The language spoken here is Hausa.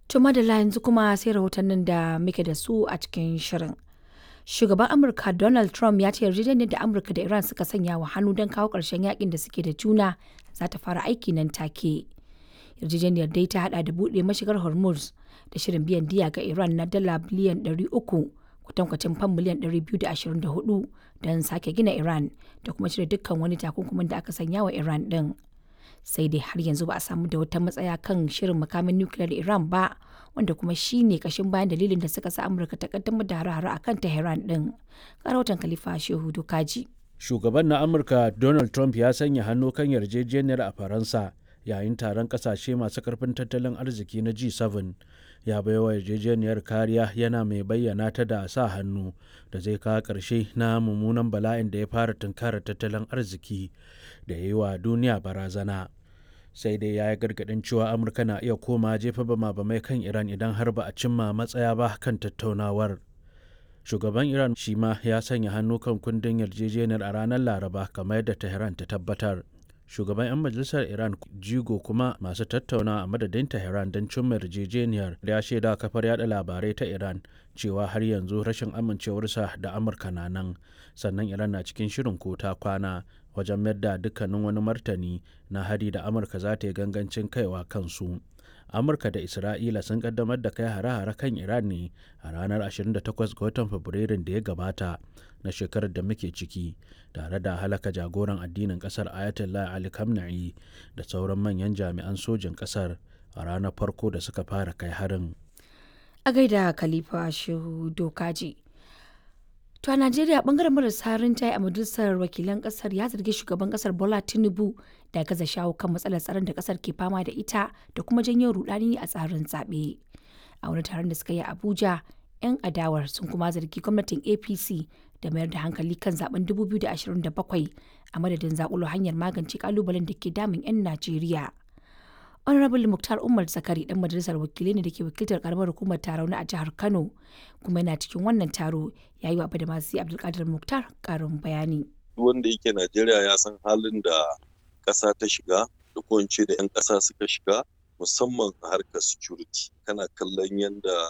To madalla yanzu kuma sai rahotannin da muke da su a cikin shirin. Shugaban Amurka Donald Trump ya ce yarjejeniyar da Amurka da Iran suka sanya wa hannu don kawo ƙarshen yakin da suke da juna za ta fara aiki nan take. Yarjejeniyar dai ta hada da buɗe mashigar Hormuz da shirin biyan diya ga Iran na dala biliyan 300 kwatankwacin fam miliyan 224 don sake gina Iran da kuma cire dukkan wani takunkumin da aka sanya wa Iran din. Sai dai har yanzu ba a samu da wata matsaya kan shirin makamin nukiliyar Iran ba wanda kuma shi ne kashin bayan dalilin da suka sa Amurka ta kaddamar da hare-hare a kan Tehran din. Karautan Khalifa Shehu Dokaji. Shugaban na Amurka Donald Trump ya sanya hannu kan yarjejeniyar a Faransa yayin taron kasashe masu karfin tattalin arziki na G7 ya baiwa yarjejeniyar kariya yana mai bayyana ta da sa hannu da zai kawo ƙarshe na mummunan bala'in da ya fara tunkarar tattalin arziki da ya yi wa duniya barazana sai dai ya yi gargaɗin cewa amurka na iya koma jefa bama-bamai kan iran idan har ba a cimma matsaya ba kan tattaunawar shugaban iran shi ma ya sanya hannu kan kundin yarjejeniyar a ranar laraba kamar yadda tehran ta tabbatar shugaban 'yan majalisar iran jigo kuma masu tattauna a madadin tehran don cimma yarjejeniyar ya shaida kafar yada labarai ta iran cewa har yanzu rashin amincewarsa da amurka na nan sannan iran na cikin shirin ko ta kwana wajen mayar da dukkanin wani martani na hari da amurka za ta yi gangancin kaiwa kansu amurka da isra'ila sun kaddamar da kai hare-hare kan iran ne a ranar 28 ga watan fabrairun da ya gabata na shekarar da muke ciki tare da halaka jagoran addinin kasar ayatollah ali khamenei da sauran manyan jami'an sojin kasar a ranar farko da suka fara kai harin A gaida Khalifa Shehu Dokaji. To a Najeriya bangaren marasa rinjaye a majalisar wakilan kasar ya zargi shugaban kasar Bola Tinubu da gaza shawo kan matsalar tsaron da kasar ke fama da ita da kuma janyo rudani a tsarin zaɓe. A wani taron da suka yi a Abuja, 'yan adawar sun kuma zargi gwamnatin APC da mayar da hankali kan zaben 2027 a madadin zakulo hanyar magance kalubalen da ke damun 'yan Najeriya. Honorable Muktar Umar Zakari dan majalisar wakilai ne da ke wakiltar karamar hukumar Tarauni a jihar Kano kuma yana cikin wannan taro ya yi wa Badamasi Abdulkadir Muktar karin bayani. wanda yake Najeriya ya san halin da ƙasa ta shiga da ko da 'yan ƙasa suka shiga musamman a harkar security kana kallon yadda